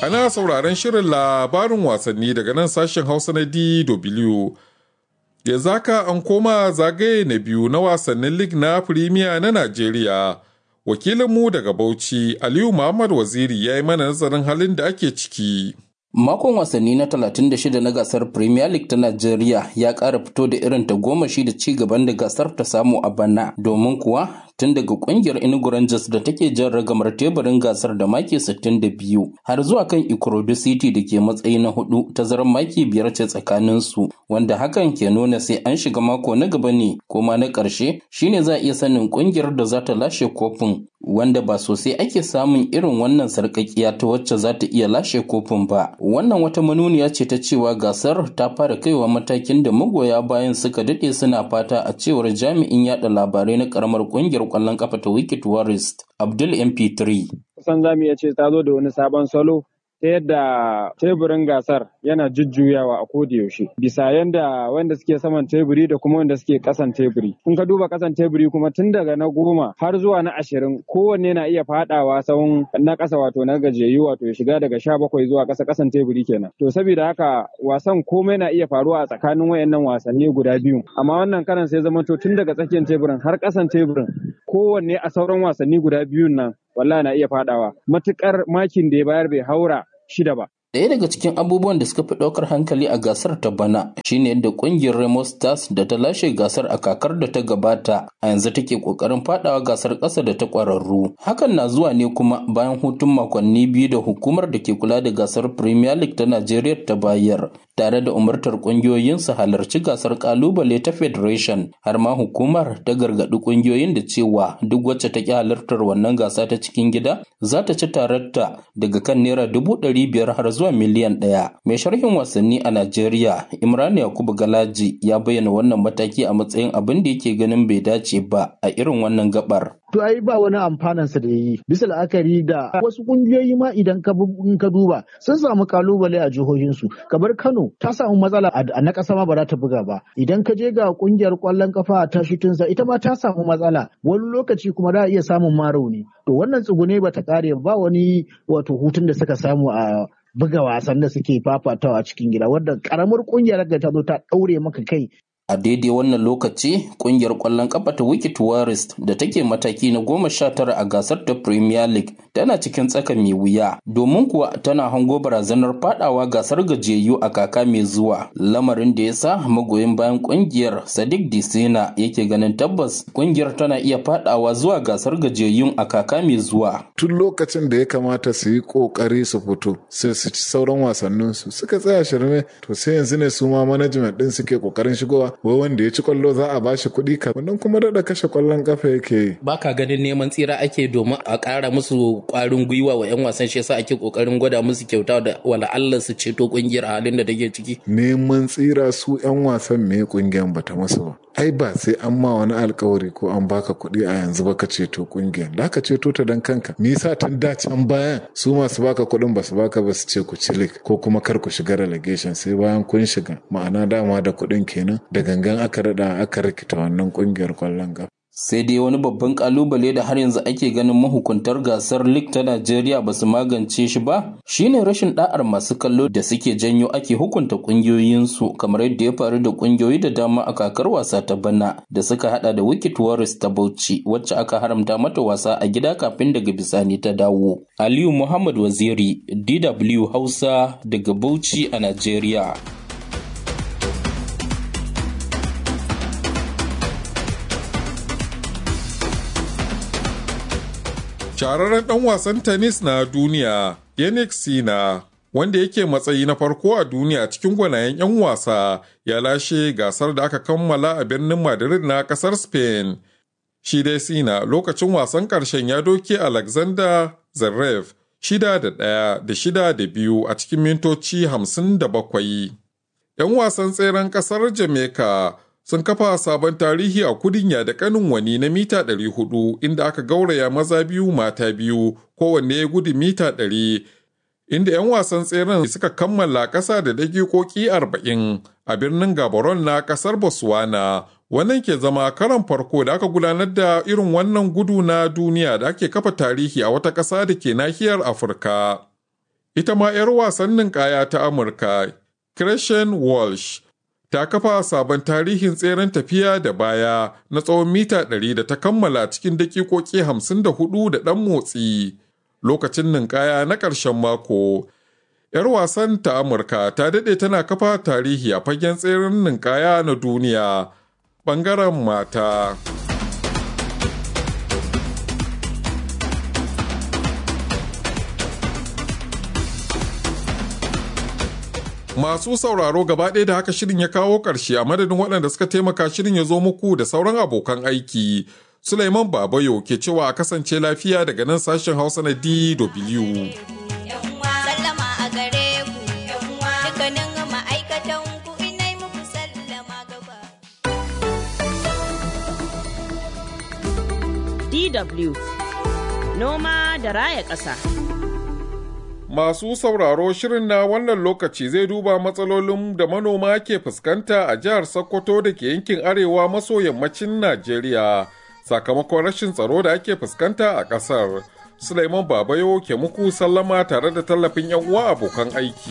Ana sauraron shirin labarin wasanni daga nan sashen Hausa na DW. Ya zaka an koma zagaye na biyu na wasannin lig na Premier na Najeriya. Wakilinmu daga Bauchi, Aliyu Muhammad Waziri ya yi mana nazarin halin da ake ciki. Makon wasanni na 36 na gasar Premier League ta Najeriya ya ƙara fito da irin tagomashi da ci gaban da gasar ta samu a bana domin kuwa tun daga kungiyar Enugu Rangers da take jan ragamar teburin gasar da maki 62 har zuwa kan Ikorodu City da ke matsayi na hudu tazarar maki biyar ce tsakanin su wanda hakan ke nuna sai an shiga mako na gaba ne kuma na ƙarshe shine za a iya sanin kungiyar da za ta lashe kofin wanda ba sosai ake samun irin wannan sarƙaƙiya ta wacce za ta iya lashe kofin ba wannan wata manuniya ce ta cewa gasar ta fara kaiwa matakin da magoya bayan suka daɗe suna fata a cewar jami'in yada labarai na karamar kungiyar kwallon kafa ta wiki tourist abdul mp3 kusan za mu iya ce ta zo da wani sabon salo ta yadda teburin gasar yana jujjuyawa a koda yaushe bisa yadda wanda suke saman teburi da kuma wanda suke kasan teburi kun ka duba kasan teburi kuma tun daga na goma har zuwa na ashirin kowanne na iya fadawa sahun na kasa wato na gajiyayyu wato ya shiga daga sha bakwai zuwa kasa kasan teburi kenan to saboda haka wasan komai na iya faruwa a tsakanin wayannan wasanni guda biyu amma wannan karan sai zama to tun daga tsakiyar teburin har kasan teburin kowanne a sauran wasanni guda biyun nan wallahi na iya fadawa matukar makin da ya bayar bai haura shida ba. Ɗaya daga cikin abubuwan da suka fi ɗaukar hankali a gasar ta bana shine yadda ƙungiyar Remo Stars da ta lashe gasar a kakar da ta gabata a yanzu take ƙoƙarin faɗawa gasar ƙasa da ta ƙwararru. Hakan na zuwa ne kuma bayan hutun makonni biyu da hukumar da ke kula da gasar Premier League ta Najeriya ta bayar tare da umartar ƙungiyoyin su halarci gasar ƙalubale ta Federation har ma hukumar ta gargaɗi ƙungiyoyin da cewa duk wacce ta ƙi halartar wannan gasa ta cikin gida za ta ci tararta daga kan naira dubu ɗari biyar har zuwa miliyan ɗaya. Mai sharhin wasanni a Najeriya, Imran Yakubu Galaji ya bayyana wannan mataki a matsayin abin da yake ganin bai dace ba a irin wannan gabar. to ai ba wani amfanansa da yi bisa la'akari da wasu kungiyoyi ma idan ka in ka duba sun samu kalubale a jihohinsu kamar Kano ta samu matsala a na ƙasa ma ba za ta buga ba idan ka je ga kungiyar ƙwallon kafa ta shutinsa ita ma ta samu matsala wani lokaci kuma za a iya samun ma rauni to wannan tsugune ba ta ƙare ba wani wato hutun da suka samu a buga wasan da suke fafatawa a cikin gida wadda karamar kungiyar da ta zo ta ɗaure maka kai A daidai wannan lokaci, kungiyar ƙwallon ƙafa ta Wiki Tourist da take mataki na goma sha tara a gasar ta Premier League tana cikin tsaka mai wuya, domin kuwa tana hango barazanar fadawa gasar gajiyayyu a kaka mai zuwa. Lamarin da ya sa magoyin bayan kungiyar Sadiq Disina yake ganin tabbas kungiyar tana iya fadawa zuwa gasar gajiyayyun a kaka mai zuwa. Tun lokacin da ya kamata su yi kokari su fito, sai su ci sauran wasanninsu suka tsaya shirme, to sai yanzu ne su ma management din suke kokarin shigowa wai wanda ya ci kwallo za a bashi kuɗi ka wannan kuma daɗa kashe kwallon kafa yake yi. Ba ka ganin neman tsira ake domin a ƙara musu ƙwarin gwiwa wa 'yan wasan shi yasa ake ƙoƙarin gwada musu kyauta da wala Allah su ceto ƙungiyar a halin da take ciki. Neman tsira su 'yan wasan me ƙungiyar bata musu ba. Ai ba sai an ma wani alkawari ko an baka kuɗi a yanzu baka ceto ƙungiyar. Da ka ceto ta dan kanka. Me yasa tun da can bayan su masu baka kuɗin ba su baka ba su ce ku ci ko kuma kar ku shiga relegation sai bayan kun shiga ma'ana dama da kuɗin kenan da gangan aka rada aka rikita wannan kungiyar kwallon kafa. Sai dai wani babban kalubale da har yanzu ake ganin mahukuntar gasar League ta Najeriya ba su magance shi ba shine rashin da'ar masu kallo da suke janyo ake hukunta kungiyoyinsu kamar yadda ya faru da kungiyoyi da dama a kakar wasa ta bana da suka hada da Wicked Warriors ta Bauchi wacce aka haramta mata wasa a gida kafin daga bisani ta dawo. Aliyu Muhammad Waziri DW Hausa daga Bauchi a Najeriya. Shahararren ɗan wasan tennis na duniya, Yannick Sina, wanda yake matsayi na farko a duniya cikin gwanayen 'yan wasa, ya lashe gasar da aka kammala a birnin Madrid na ƙasar Spain. Shi dai Sina lokacin wasan ƙarshen ya doke Alexander Zverev shida da ɗaya da shida da biyu a cikin mintoci hamsin da bakwai. 'Yan wasan tseren ƙasar Jamaica sun kafa sabon tarihi a kudinya da kanin wani na mita 400 inda aka gauraya maza biyu mata biyu kowanne ya gudu mita 100 inda 'yan wasan tseren suka kammala ƙasa da dakikoki 40 a birnin gabaron na ƙasar botswana wannan ke zama karan farko da aka gudanar da irin wannan gudu na duniya da ake kafa tarihi a wata ƙasa da ke nahiyar afirka Ita ma 'yar wasannin kaya ta Amurka, Christian Walsh, ta kafa sabon tarihin tseren tafiya da baya na tsawon mita 100 da ta kammala cikin dakikoki 54 da ɗan motsi lokacin ninkaya na ƙarshen mako. 'Yar wasan ta Amurka ta daɗe tana kafa tarihi a fagen tseren ninkaya na duniya ɓangaren mata. Masu sauraro gaba ɗaya da haka shirin ya kawo ƙarshe a madadin waɗanda suka taimaka shirin ya zo muku da sauran abokan aiki. Sulaiman Babayo ke cewa a kasance lafiya daga nan sashen Hausa na DW. DW Noma da raya ƙasa. Masu sauraro shirin na wannan lokaci zai duba matsalolin da manoma ke fuskanta a jihar Sokoto da ke yankin arewa maso yammacin Najeriya sakamakon rashin tsaro da ake fuskanta a ƙasar. Sulaiman Babayo ke muku sallama tare da tallafin 'yan uwa abokan aiki.